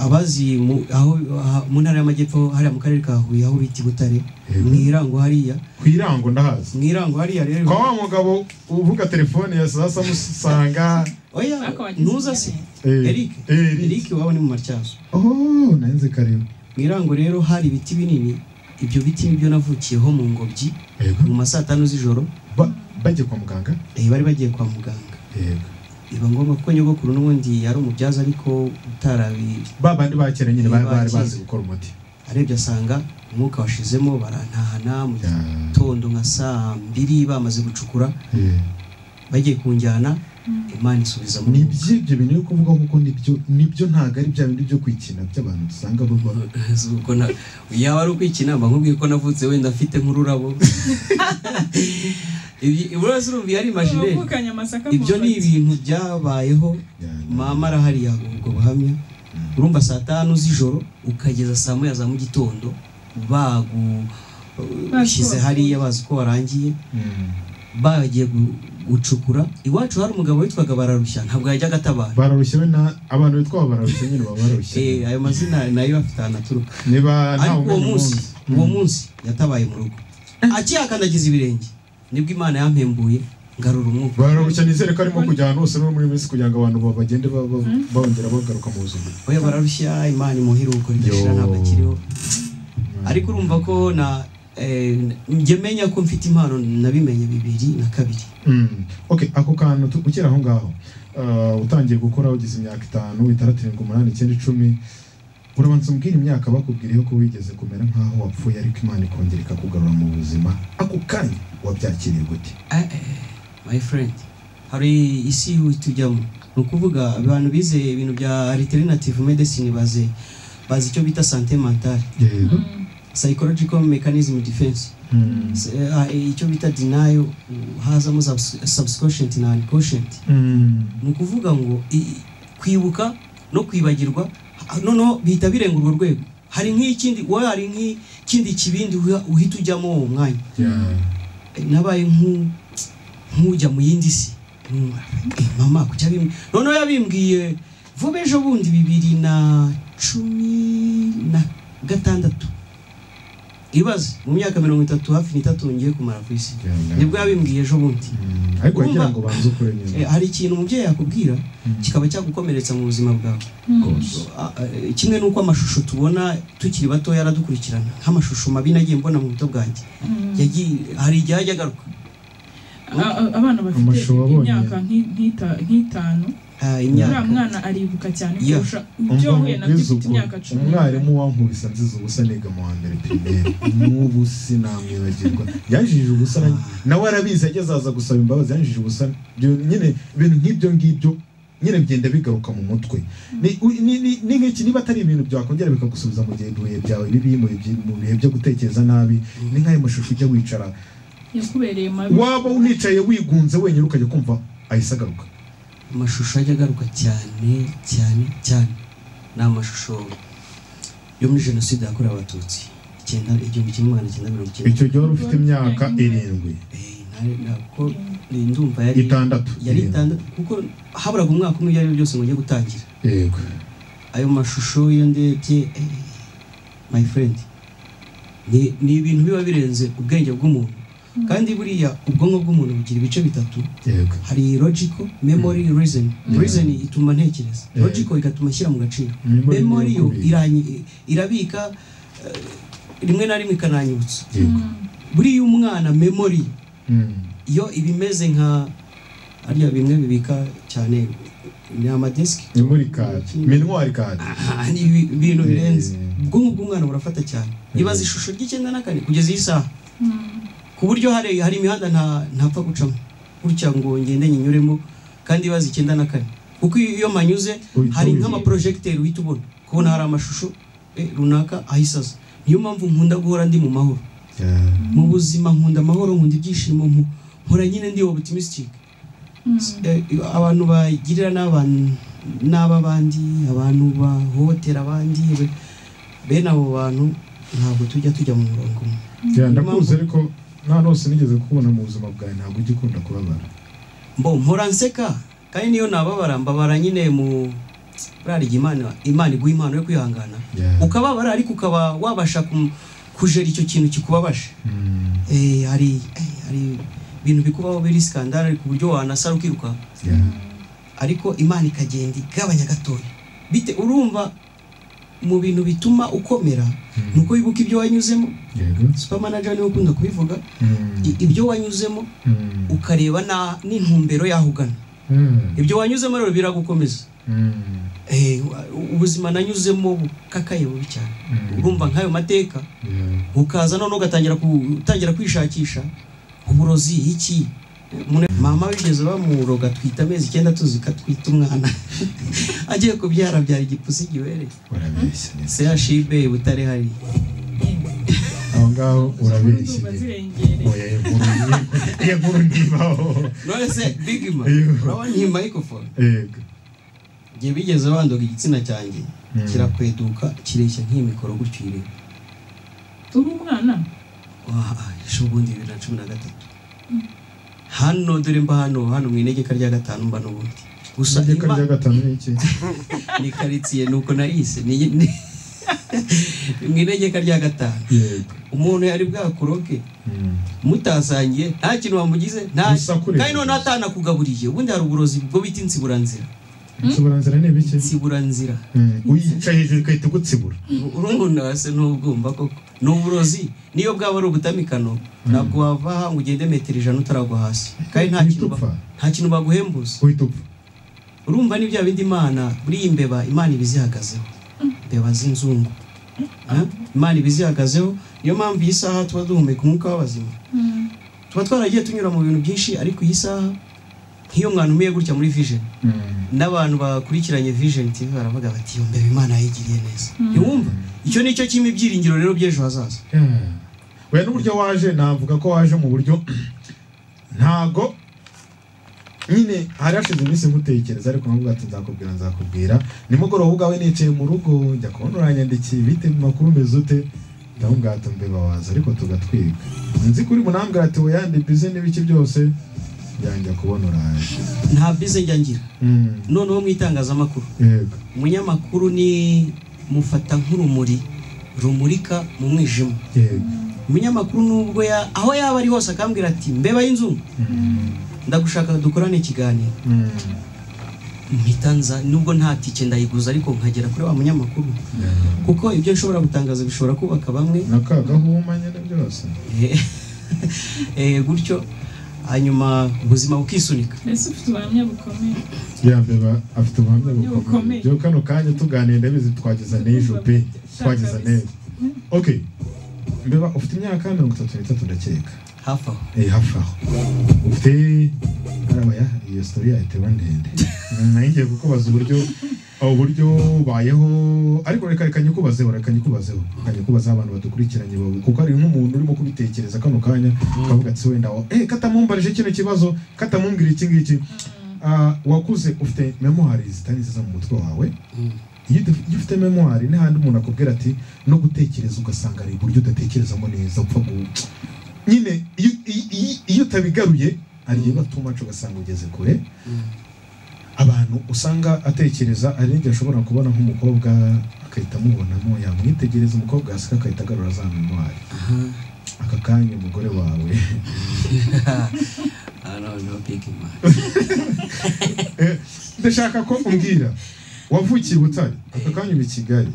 abazi mu- aho aha- mu ntara y'amajyepfo hariya mu karere ka huye aho bita i butare Yego. mu irango hariya ku irango ndahazi mu irango hariya rero kwa wa mugabo uvuga telefone ya sasa musanga oya Ariko wagize ntuza se Eh, eric Eric. eric waba ni mu matyazo oh nanze kareba mu irango rero hari ibiti binini ibyo biti nibyo navukiyeho mu ngobyi yego mu ma saa tanu z'ijoro Ba- bajya kwa muganga eh, bari bagiye kwa muganga yego biba ngombwa ko nyogokuru n'ubundi yari umubyaza ariko utarabi ba bandi ba kera Ni nyine bari ba bari bazi kera. gukora umuti arebye asanga umwuka washizemo barantahana mu gitondo nka saa mbiri bamaze gucukura Eh, bagiye kunjyana imana isubiza mu ni by'ibyo bintu yo kuvuga kuko nibyo nibyo ntabwo ari bya bindi byo kwikina by'abantu dusanga barwara Zuko na- yaba ari ukwikina mba nkubwiye ko navutse wenda mfite nk'ururabo iburazi urumva yari imagineri wavukanye amasaka mu ibyo ni ntoki. ibintu byabayeho mama arahari yaguha ubwo buhamya urumva saa tanu z'ijoro ukageza saa moya za mu gitondo bagushyize hariya bazi ko warangiye bagiye gu- gucukura iwacu hari umugabo witwaga bararushya ntabwo yajyaga atabara bararushye we na abantu bitwa bararushye nyine baba Eh, barushye ayo mazina nayo afite ahantu aturuka niba nta ariko uwo umenya munsi ubundi. uwo munsi yatabaye mu rugo akihakandagiza ibirenge nibwo imana yampembuye ngarura umwuka bararushya nizere ko arimo kujya ahantu hose no muri minsi kugira ngo abantu ba- bagende ba- ba- bongera bagaruka mu buzima oya bararushya imana imuhire uko ridashira Yo. ntabwo akiriho ariko urumva ko na eh, njye menya ko mfite impano nabimenye bibiri na kabiri Mm. Okay, ako kantu tu- ukiri aho ngaho uh, utangiye gukora ugeze imyaka itanu itandatu irindwi umunani icyenda icumi urabanza umbwira imyaka bakubwiriyeho ko wigeze kumera nk'aho wapfuye ariko imana ikongera ikakugarura mu buzima ako kanya wabyakiriye gute Eh, eh, my friend hari isi tujyamo ni ukuvuga abantu bize ibintu bya alternative medicine bazi bazi icyo bita sante mentale yego psychological mechanism defense Mm. Se- ah, icyo bita denial uh, hazamo subs- subconscient na unconscient Mm. ni ukuvuga ngo i- kwibuka no kwibagirwa ha- noneho bihita birenga urwo rwego hari nk'ikindi wowe hari nk'ikindi kibindi uha- uhita ujyamo uwo mwanya Yeah. nabaye nk'u- nk'ujya mu yindi si Nkumva, "Eh, mama kuki abimbwiye noneho yabimbwiye vuba ejo bundi bibiri na cumi na gatandatu ibaze mu myaka mirongo itatu hafi n'itatu ngiye kumara ku isi Yeah. nibwo yabimbwiye ejo bundi Mm. ariko wagira ngo banze ukure Eh, nyine hari ikintu umubyeyi yakubwira kikaba cyagukomeretsa mu buzima bwawe A- a- kimwe n'uko amashusho tubona tukiri bato yaradukurikirana nk'amashusho mabi nagiye mbona mu buto bwanjye Yagiye- hari igihe ajya agaruka A- a- abana bafite Amashusho wabonye. imyaka nk'i- nk'ita- nk'itanu Ah, uriya imyaka mwana aribuka cyane Yeah. kurusha ibyo wahuye nabyo ufite imyaka cumi umwarimu wankubisa nziza ubusa niga mu wa mbere pirimeri n'ubu sinamwibagirwa yanjije ubusa na- nawe arabizi ageze aza gusaba imbabazi yanjije ubusa Ibyo nyine ibintu nk'ibyo ngibyo nyine bigenda bigaruka mu mutwe Ni- u- ni- ni- ni nk'iki niba atari ibintu byakongera bikagusubiza mu gihe ibihe byawe bibi mu bihe- mu bihe byo gutekereza nabi ni nk'ayo mashusho ujya wicara yakubereye mabi waba unicaye wigunze wenyine ukajya kumva ahise agaruka amashusho ajya agaruka cyane cyane cyane ni amashusho yo muri jenoside yakorewe abatutsi icyenda igihumbi kimwe magana cyenda mirongo icyenda icyo gihe wari ufite imyaka irindwi Eh, nta- ntabwo ndumva yari itandatu yari irindwi. itandatu kuko haburaga umwaka umwe ibyo ari byo byose ngo ujye gutangira yego ayo mashusho iyo ndebye eh, my friend ni, ni ibintu biba birenze ubwenge bw'umuntu kandi buriya ubwonko bw'umuntu bugira ibice bitatu yego hari logical memory reason Yeah. reason ituma ntekereza Yeah. logical igatuma ashyira mu gaciro Memory memory niyo yo kubika. iranyi- irabika eh, rimwe na rimwe ikananyibutsa yego buriya umwana memory Mm. iyo ibimeze nka ariya bimwe bibika cyane ni amadesiki ni muri kadi minwari kadi Ah, ni ibi- ibintu birenze Eh. ubwonko bw'umwana burafata cyane ibaza ishusho ry'icyenda na kane kugeza iyi saha ku buryo hari hari imihanda nta ntapfa gucamo gutya ngo ngende nyinyuremo kandi ibaza icyenda na kane kuko iyo iyo manyuze Uhita hari ubibona. nk'amaporojegiteri uhita ubona kubona hari amashusho eh, runaka ahise aza niyo mpamvu nkunda guhora ndi mu mahoro mu buzima nkunda amahoro nkunda ibyishimo nku- mpora nyine ndi optimistic Eh, abantu bagirira n'abantu n'aba bandi abantu bahohotera abandi be- bene abo bantu ntabwo tujya tujya mu murongo umwe Yeah, ndakuzi ariko nta hose nigeze kubona mu buzima bwawe ntabwo ujya ukunda kubabara mbo mpora nseka kandi niyo nababara mbabara nyine mu buriya igihe imana imana iguha impano yo kwihangana Yeah. ukababara ariko ukaba wabasha ku- kujera icyo kintu kikubabaje Mm. Eh, hari eh, hari ibintu bikubaho biri skandale ku buryo wanasara ukiruka Yeah. ariko imana ikagenda igabanya gatoya bite urumva mu bintu bituma ukomera ni uko wibuka ibyo wanyuzemo yego supermanager niwe ukunda kubivuga Mm. i- ibyo wanyuzemo Mm. ukareba na- n'intumbero yaho ugana Mm. ibyo wanyuzemo rero biragukomeza Mm. Eh, u- ubuzima nanyuzemo bukakaye bubi cyane Mm. urumva nk'ayo mateka Yeah. ukaza noneho ugatangira ku- utangira kwishakisha uburozi iki Mune- mama bigeze bamuroga twita amezi icyenda tuzi ko atwita umwana agiye kubyara abyara igipusi gibereye urabeshya neza sehashibe butare hari aho ngaho urabeshya Ndumva neza zirengereye oya iyo nkuru ni- iyo nkuru ntibaho none se bigima Iyo. urabona iyi microphone yego igihe bigeze bandoga igitsina cyanjye Mm. kirakweduka kireshya nk'iyi mikoro gutyo ireba uri umwana ejo bundi bibiri na cumi na gatatu hano dore mba hano hano mu inegeka rya gatanu mba n'ubundi gusa itegeko imana rya gatanu ni iki ni karitsiye nuko narise ni ni- mu inegeka rya gatanu yego umuntu yari bwakuroke Mm. mutasangiye nta kintu wamugize nta Gusa kureba. kandi noneho atanakugaburiye ubundi hari uburozi bwo bita insiburanzira insiburanzira ni ibiki insiburanzira Mm. uyicaye hejuru igahita igutsibura urumuna se ntubwumva koko ni uburozi niyo bwaba ari ubutamikano ntabwo wava aha ngo ugende metero ijana utaragwa hasi kandi nta kintu ba- Uhita upfa. nta kintu baguhembuza uhita upfa urumva ni bya bindi imana buriya imbeba imana iba izihagazeho imbeba z'inzungu Eh? imana iba izihagazeho niyo mpamvu iyi saha tuba duhumeka umwuka w'abazima tuba twaragiye tunyura mu bintu byinshi ariko iyi saha nk'iyo mwanumiye gutya muri vision Mm. n'abantu bakurikiranye vision tv baravuga bati iyo mbere imana yigiriye neza ntiwumva icyo ni cyo kimwe ibyiringiro rero by'ejo hazaza Yeah. we n'uburyo waje navuga ko waje mu buryo ntago nyine hari hashize iminsi nkutekereza ariko nkavuga ati nzakubwira nzakubwira nimugoroba ubwawe nicaye mu rugo njya kubona uranyandikiye bite mu makuru umeze ute ndamubwira ati mbeba waza ariko tugatwiga nzi kuri munambwira ati weyande bize n'ibiki byose yanjya kubona uraje nta bize njya ngira Mm, noneho mu itangazamakuru yego umunyamakuru ni mufata nk'urumuri rumurika mu mwijima yego umunyamakuru nubwo ya aho yaba ari hose akambwira ati mbeba y'inzu ndagushaka dukorane ikiganiro Mm, mpita nza nubwo nta tike ndayiguza ariko nkagera kuri wa munyamakuru yeah. kuko ibyo nshobora gutangaza bishobora kubaka bamwe na ka gahuma nyine byose Eh, eh, gutyo hanyuma ubuzima bukisunika mbese ufite ubuhamya bukomeye yambeba afite ubuhamya bukomeye Bukomeye. rero kano kanya tuganira ndabizi twageza n'ejo pe twageza n'ejo ok mbeba ufite imyaka mirongo itatu n'itatu ndakeka hafi aho eh hafi aho ufite arabaya iyo sitori yayo iteba ndende nangiye kukubaza uburyo uburyo ubayeho ariko reka reka nyikubazeho reka nyikubazeho reka nyikubazeho abantu badukurikiranye bawe kuko hari nk'umuntu urimo kubitekereza kano kanya ukavuga ati wenda wa eh katamumbarije kino kibazo katamumbwira iki ngiki Ah, wakuze ufite memwari zitari nziza mu mutwe wawe iyo udaf- iyo ufite memwari n'ahandi umuntu akubwira ati no gutekereza ugasanga ari uburyo udatekerezamo neza upfa gu- nyine iyo- iyo- iyo- iyo utabigaruye hari igihe batumaca ugasanga ugeze kure abantu usanga atekereza hari n'igihe ashobora kubona nk'umukobwa agahita amubonamo yamwitegereza umukobwa hasi agahita agarura za memwari aka kanya umugore wawe Ah, no, no, big man. Eh, ndashaka ko umbwira wavukiye i butare aka kanya uba i kigali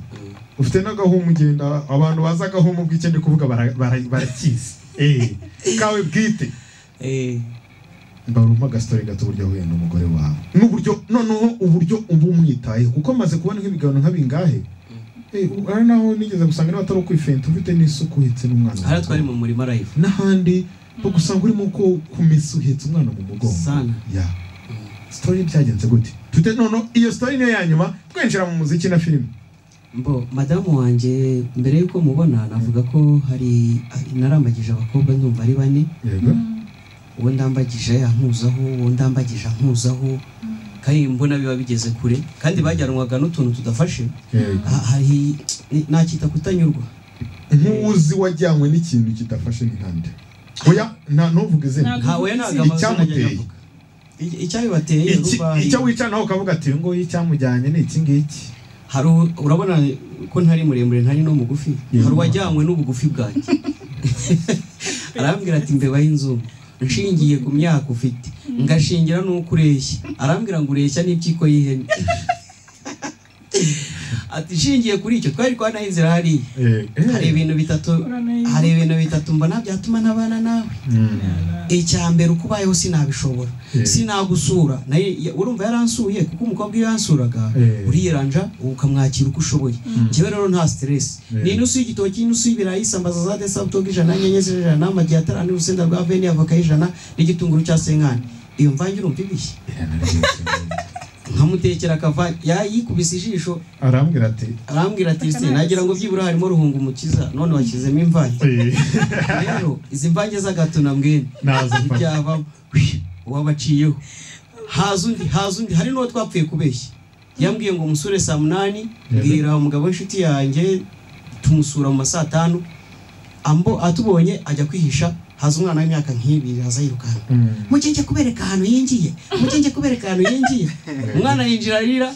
ufite n'agahuma ugenda abantu bazi agahuma ubw'icyo ndi kuvuga bara- bara- barakizi Eh, kawe bwite Eh, mbaruma agasitore gato uburyo wahuye n'umugore wawe n'uburyo noneho uburyo uba umwitayeho kuko maze kubona nk'ibigabano nk'abingahe Eh, u- hari naho nigeze gusanga niba atari ukwifenta ufite n'isuku uhetse n'umwana hariya twari mu murima live n'ahandi bagusanga urimo ko kumesa uhetse umwana mu mugongo sana ya sitori byagenze gute tute none iyo sitori niyo ya nyuma twinjira mu muziki na filime mbo madamu wanjye mbere y'uko mubona navuga ko hari narambagije abakobwa ndumva ari bane yego uwo ndambagije yankuzaho uwo ndambagije ankuzaho kandi mbona biba bigeze kure kandi bajyanwaga n'utuntu tudafashe Ha- hari nakita kutanyurwa nk'uwuzi wajyanywe n'ikintu kidafashe ni nkande oya nta n'uvuga izina Ntabwo- nta we ntabwo amazina Icyamuteye. ajya avuga. I- icyabibateye Iki- rubari- icyo wicara nawe ukavuga ati uyu nguyu icyamujyanye ni iki ngiki hari u- urabona ko ntari muremure ntari no mugufi Yeah. hari uwajyanywe n'ubugufi bwanjye arambwira ati mbeba y'inzu nshingiye ku myaka ufite ngashingira n'uko ureshya arambwira ngo ureshya n'impyiko y'ihene ati nshingiye kuri icyo twari twanaye inzira hariya hari ibintu bitatu hari ibintu bitatu mbona byatuma ntabana nawe icya mbere uko ubayeho sinabishobora Yeah. sinagusura naye ya- urumva yaransuye kuko umukobwa iyo yansuraga Yeah. uriyeranja ukamwakira uko ushoboye njyewe rero nta stress Yeah. ni inusu y'igitoki inusu y'ibirayi isambaza za desabutoga ijana inyenyeri z'ijana amagi atarani urusenda rwa veni avoka y'ijana n'igitunguru cya senkani iyo mvange urumva ibishye nkamutekera akava yayikubise ijisho arambwira ati arambwira ati "Se, nagira ngo byibura harimo ruhunga umukiza none wakizemo imvange "Eh, rero izi mvange z'agato na mwene naza mfata." ibyavamo wabaciyeho haza undi haza undi hari n'uwo twapfuye kubeshya yambwiye ngo umusure saa munani mbwira umugabo w'inshuti yanjye tumusura mu ma saa tanu ambo atubonye ajya kwihisha haza umwana w'imyaka nk'ibiri haza yirukanka Mm. mukenge kubereka ahantu yinjiye mukenge kubereka ahantu yinjiye umwana yinjira arira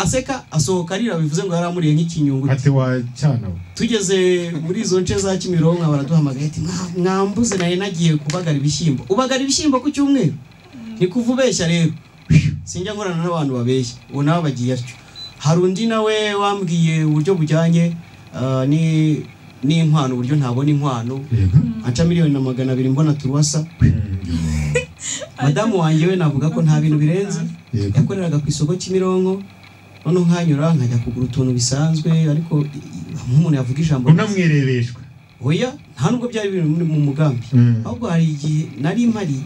aseka asohoka arira bivuze ngo yari amuriye nk'ikinyungu ati wa cyana we." tugeze muri izo nce za kimironko baraduhamagaye ati "Mwa- mwambuze nari nagiye kubagara ibishyimbo ubagara ibishyimbo ku cyumweru ni kuva ubeshya rero sinjya nkorana n'abantu babeshya ubu nawe bagiye atyo hari undi nawe wambwiye uburyo bujyanye ah, ni n'inkwano uburyo ntabona inkwano Yego. anca miliyoni na magana abiri mbona turuwasa Mm. madamu wanjye we navuga ko nta bintu birenze Yego. yakoreraga ku isoko kimironko noneho nkanyura nkajya kugura utuntu bisanzwe ariko i- i- nk'umuntu yavuga ijambo unamwirebeshwa oya nta nubwo byari biri muri- mu mugambi Mm. ahubwo hari igihe nari mpari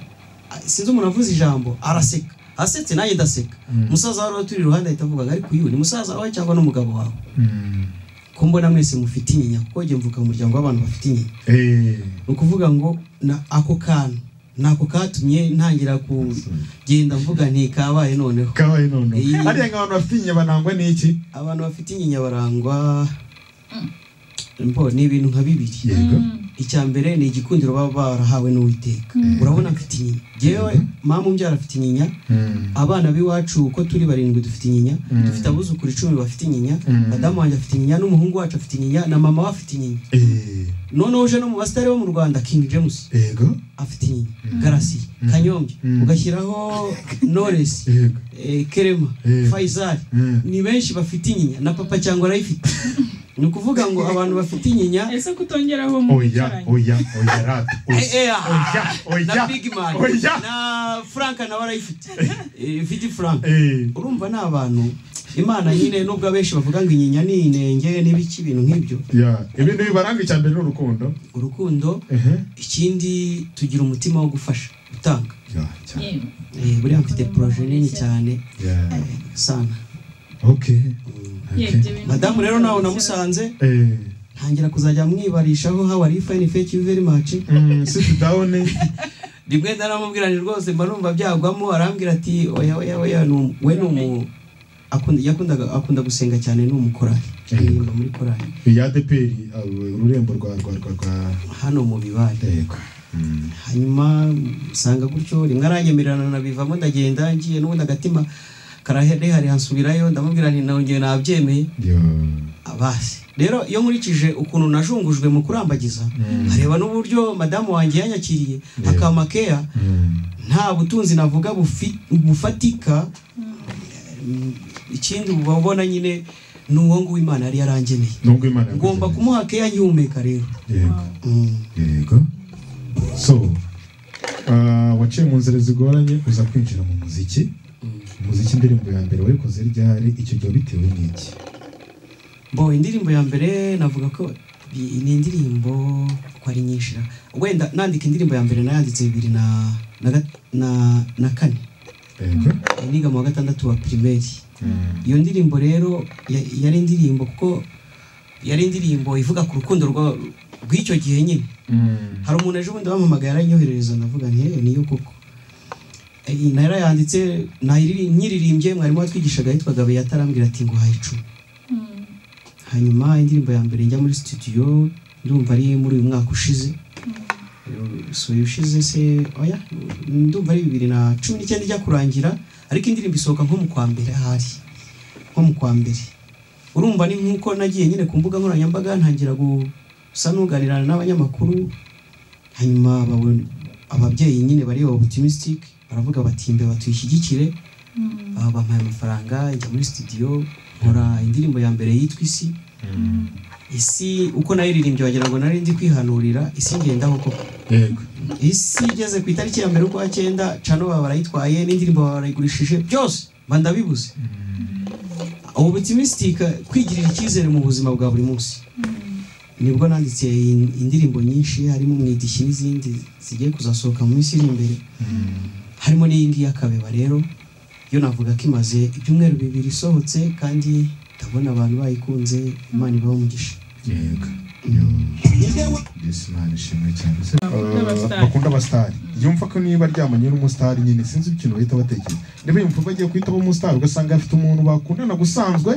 a- sinzi umuntu avuze ijambo araseka asetse nanjye ndaseka umusaza wari turi iruhande ahita avuga ngo ariko uyu ni musaza wawe cyangwa n'umugabo wawe ko mbona mwese mufite inyinya kuko njye mvuka mu muryango w'abantu bafite inyinya ni ukuvuga ngo na ako kantu nako katumye ntangira kugenda mvuga nti kabaye noneho kabaye noneho Iyi- hariya nk'abantu bafite inyama nangwa n'iki abantu bafite inyinya barangwa mbo ni ibintu nka bibiri yego icya mbere ni igikundiro baba barahawe n'uwiteka urabona mfite inyinya yewe mama umbyara afite inyinya Mm. abana b'iwacu uko turi barindwi dufite inyinya dufite abuzukuru icumi bafite inyinya madamu wanjye afite inyinya n'umuhungu wacu afite inyinya na mama we afite inyinya Eh, noneho uje no mu basitari bo mu rwanda king james yego afite inyinya garasi kanyombya Mm. ugashyiraho noresi yego eh, kerema Eh. faisal Eh. ni benshi bafite inyinya na papa cyangwa arayifite ni ukuvuga ngo abantu bafite inyinya ese kutongeraho mu oya bicaranye? oya oya rata Eh, eh, ah. oya oya na big man oya na frank nawe arayifite Eh, vidi frank Eh, urumva ni abantu imana nyine nubwo abenshi bavuga ngo inyinya ni inenge n'ibiki ibintu nk'ibyo ya ibintu bibaranga icya mbere ni urukundo urukundo ehe ikindi tugira umutima wo gufasha gutanga ya cyane Yewe. Eh, buriya mfite poroje nini cyane ya eh, sana okay Ye, okay ibyo bintu madamu rero nawe namusanze eh ntangira kuzajya mwibarishaho how are you fine thank you very much mm, sit down rimwe ndaramubwira ni rwose mba numva byagwamo arambwira ati oya oya oya ni umu- we ni umu akunda yakundaga akunda gusenga cyane ni umukorari aririmba muri korari ya deperi ururembo rwa rwa rwa rwa hano mu bibaye yego Mm. hanyuma usanga gutyo rimwe aranyemererana nabivamo ndagenda ngiye n'ubundi agatima karaherehare hansubirayo ndamubwira nti nongeye nabyemeye Yo. abasi rero iyo nkurikije ukuntu najungujwe mu kurambagiza nkareba n'uburyo madamu wanjye yanyakiriye akama keya Mm. nta butunzi navuga bufi- bufatika Mm, ikindi uba ubona nyine ni uwo nguwo imana yari yarangeneye nubwo imana ngomba yakugeneye. kumuha keya nkihumeka rero yego Mm. yego so ah, waciye mu nzira zigoranye uza kwinjira mu muziki umuziki indirimbo ya mbere wayikoze ryari icyo gihe bitewe n'iki bo indirimbo ya mbere navuga ko bi- ni indirimbo ko ari nyinshi ra- wenda nandika indirimbo ya mbere nayanditse bibiri na na, gat- na, na kane yego niga mu wa gatandatu wa pirimeri Mm. iyo ndirimbo rero ya- yari indirimbo kuko yari indirimbo ivuga ku rukundo rwa- rw'icyo gihe nyine Mm. hari umuntu ejo bundi wamamagaye aranyoherereza ndavuga nti "Eh, niyo koko Eh, narayanditse nayiri- nyiririmbye mwarimu watwigishaga yitwaga beyatara arambwira ati ngo haye icumi hanyuma indirimbo ya mbere njya muri studio ndumva ari muri uyu mwaka ushize Eh, si uyu ushize se oya ndumva ari bibiri na cumi n'icyenda ijya kurangira ariko indirimbo isohoka nko mu kwa mbere ahari nko mu kwa mbere urumva ni nk'uko nagiye nyine ku mbuga nkoranyambaga ntangira gusa n'uganirana n'abanyamakuru hanyuma babona ababyeyi nyine bareba optimistic baravuga bati imbe batuyishyigikire Ah, bampaye amafaranga njya muri studio nkora indirimbo ya mbere yitwa isi isi uko nayiririmbye wagira ngo nari ndi kwihanurira isi ngendaho koko yego isi igeze ku itariki ya mbere ukwa cyenda cano baba barayitwaye n'indirimbo baba barayigurishije byose mba ndabibuze ubutimistika kwigirira icyizere mu buzima bwa buri munsi nibwo nanditse in- indirimbo nyinshi harimo umwidishyi n'izindi zigiye kuzasohoka mu minsi iri imbere harimo n'iyi ngiyi y'akabeba rero yo navuga ko imaze ibyumweru bibiri isohotse kandi ndabona abantu bayikunze imana ibaho umugisha yego Yo. Yes, man, ishimwe cyane Se- Bakunda abastari. Ah, bakunda abasitari yumva ko niba aryamanye n'umusitari nyine sinzi ikintu bahita batekereza niba yumva bagiye kuhitamo umusitari ugasanga afite umuntu bakundana gusanzwe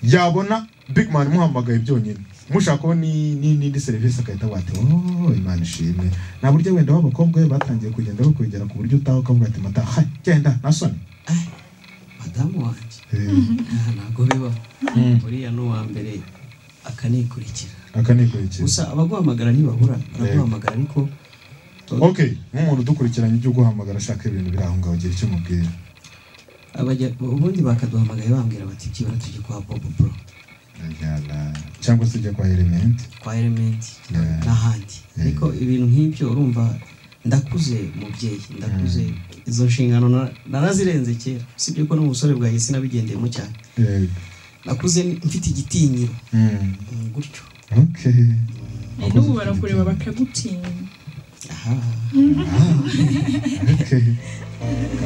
yabona big man imuhamagaye byonyine mushakaho ni- ni- n'indi serivisi agahita bati oh imana ishimwe nta buryo wenda b'abakobwa be batangiye kugenda bakwegera ku buryo utaha ukavuga ati mata ha genda nta soni madamu wanjye Eh, aha ntabwo bibaho Mm. uriya ni uwa mbere akanikurikira aka ni ikurikira gusa abaguhamagara ntibabura baraguhamagara ariko okay nk'umuntu udukurikiranye ujye uguhamagara ashaka ibintu biri aho ngaho ugira icyo umubwira abajya- ubundi bakaduhamagaye bambwira bati byibura tujye kwa bobo bro Yala. cyangwa se ujya kwa element kwa elementi Yeah. n'ahandi ariko ibintu nk'ibyo urumva ndakuze mubyeyi ndakuze izo nshingano na- narazirenze kera usibye ko n'ubusore bwanjye sinabigendeyemo cyane Yego. nakuze mfite igitinyiro Mm. mm, gutyo okay Eh, n'ubu barakureba bakagutinya aha okay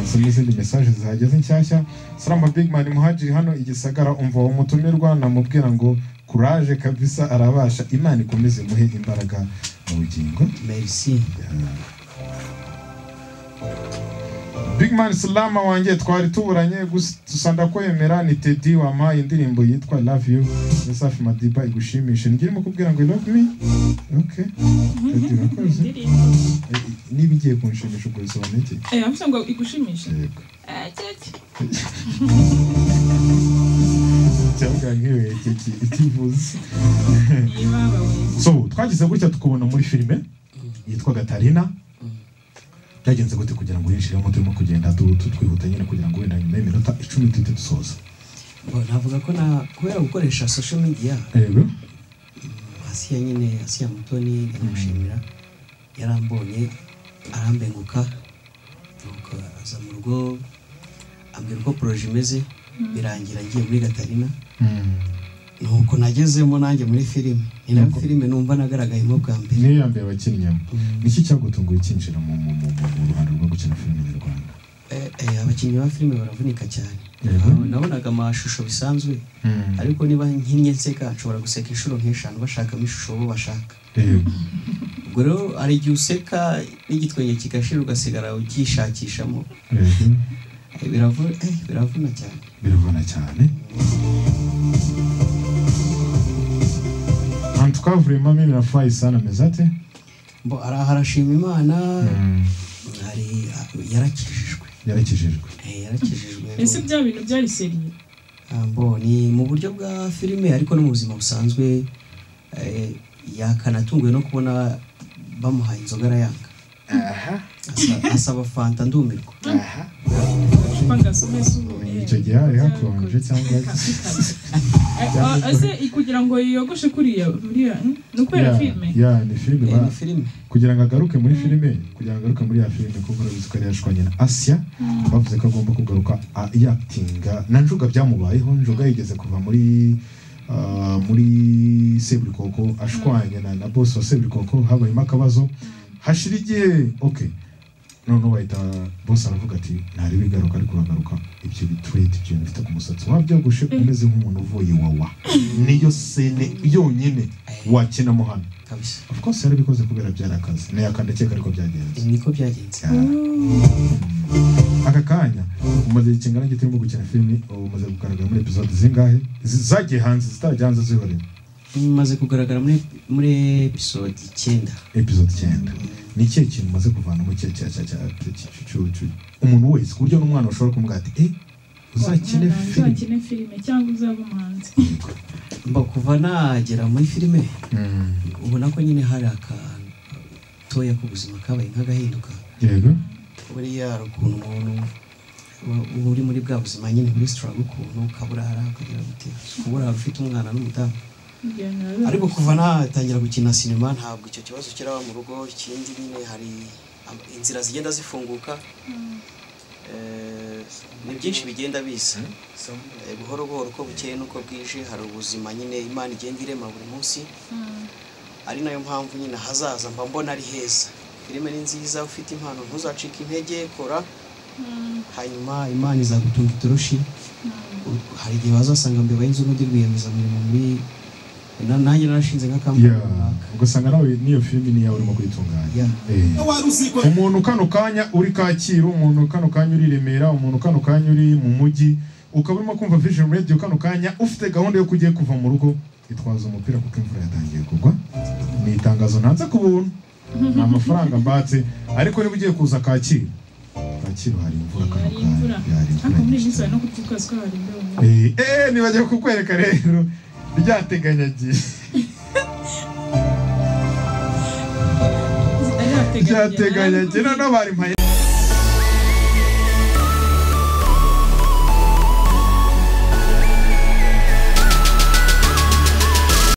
asome izindi mesaje zihageze nshyashya saramba bigman muhajiri hano i gisagara umva uwo mutumirwa namubwira ngo kuraje kabisa arabasha imana ikomeze muhe imbaraga mu bugingo merci Big Man Salama wanjye twari tuburanye gusa gusa ndakwemera ni Teddy wampaye indirimbo yitwa I Love You ya Safi Madiba igushimishe ngiye mukubwira ngo I Love Me okay Teddy urakoze Eh, niba igiye kunshimisha ubwo bisobanuye iki Eh, avuze ngo igushimishe yego Eh, keke. cyangwa nk'iyo yekeke itivuze Iyi babawe. so twagize gutya tukubona muri filime yitwa Gatarina byagenze gute kugira ngo winjiremo turimo kugenda tu- tu- twihuta nyine kugira ngo wenda nyuma y'iminota icumi duhite dusoza Bon, navuga ko na kubera gukoresha social media yego asiya nyine asiya mutoni ndamushimira yarambonye arambenguka nuko aza mu rugo ambwira uko poroje imeze birangira ngiye muri gatarina nuko nagezemo nanjye muri filime ni nayo filime numva nagaragayemo bwa mbere niyo yambaye abakinnyemo niki cyagutunguye kinjira mu mu- mu- mu- mu ruhando rwo gukina filime nyarwanda Eh, eh, abakinnyi ba filime baravunika cyane Yego. Ah, nabonaga amashusho bisanzwe ariko niba nkinnye nseka nshobora guseka inshuro nk'eshanu bashakamo ishusho bo bashaka Yego. ubwo rero hari igihe useka n'igitwenge kigashira ugasigara ucyishakishamo Yego. Eh, biravuna eh, biravuna cyane biravuna cyane ahantu twavuyemo mimi na fayisani ameze ate mbo ara- harashima imana hari yarakijijwe yarakijijwe Eh, yarakijijwe ese bya bintu byari seriye Ah, mbo ni mu buryo bwa filime ariko no mu buzima busanzwe eh, yakanatunguwe no kubona bamuhaye inzoga arayanga Asa- asaba fanta ndumirwa upa ngo asome zuba icyo gihe hari hakonje cyangwa ese kugira ngo yiyogoshe kuriya buriya hmm? ni ukubera Ya- filime ya ni filime Eh, ba- ni filime kugira ngo agaruke muri filime kugira ngo agaruke muri ya filime kuko urabizi ko yari yashwanye na asiya bavuze ko agomba kugaruka a- yakitinga na njuga byamubayeho njuga yigeze kuva muri ah, muri seburikoko ashwanye na, na bosi wa seburikoko habayemo akabazo hashira igihe okay noneho bahita bose aravuga ati ntari bigaruka ariko uragaruka ibyo biturete ibyo bifite ku musatsi wabyogoshe umeze nk'umuntu uvuye iwawa niyo sene yonyine wakinamo hano kabisa of course yarabikoze kubera byari akazi nayo akandakeka ariko byagenze Eh, niko byagenze aka kanya umaze igihe kingana gito urimo gukina filime umaze kugaragara muri episode zingahe Zi- zagiye hanze zitarajya hanze zihorera maze kugaragara muri muri episode icyenda episode icyenda ni ikihe kintu umaze kuvanamo cya cya cya cya cya- cya- cya- cya- umuntu wese ku buryo n'umwana ushobora kumubwira ati eh uzakine Mwana, filime uzakine filime cyangwa uzaba umuhanzi mbo kuva nagera muri filime Mm, ubona ko nyine hari akatoya k'ubuzima kabaye nk'agahinduka yego buriya hari ukuntu umuntu uba- uba uri muri bwa buzima nyine muri sitarago ukuntu ukaburara ukagira gute uburara ufite umwana n'umudamu ariko kuva natangira gukina sinema ntabwo icyo kibazo kiraba mu rugo ikindi nyine hari am- inzira zigenda zifunguka Eh, ni byinshi bigenda biza Eh, buhoro buhoro uko bukeye n'uko bwije hari ubuzima nyine imana igenda irema buri munsi ari nayo mpamvu nyine ahazaza mba mbona ari heza filime ni nziza ufite impano ntuzacike intege kora hanyuma imana izagutunga itoroshi U- hari igihe bazasanga mbeba y'inzu n'undi rwiyemezamirimo muri na- nanjye narashinze nka kampani Yeah, runaka ugasanga nawe n'iyo filime niyo urimo kuyitunganya Yeah. Eh. wari uzi ko umuntu kano kanya uri kacyiru umuntu kano kanya uri remera umuntu kano kanya uri mu mujyi ukaba urimo kumva vision radio kano kanya ufite gahunda yo kujya kuva mu rugo itwaza umupira kuko imvura yatangiye kugwa ni itangazo ntanze ku buntu ni amafaranga mbatse ariko niba ugiye kuza kacyiru kacyiru hari imvura kano hari kanya imvura hari ariko muri iyi minsi imvura bari no kutukazi ko hari imbeho nyinshi. Eh, eh nibagiwe kukwereka rero ryateganyagiye Ari hateganye- ryateganyagiye noneho barimpaye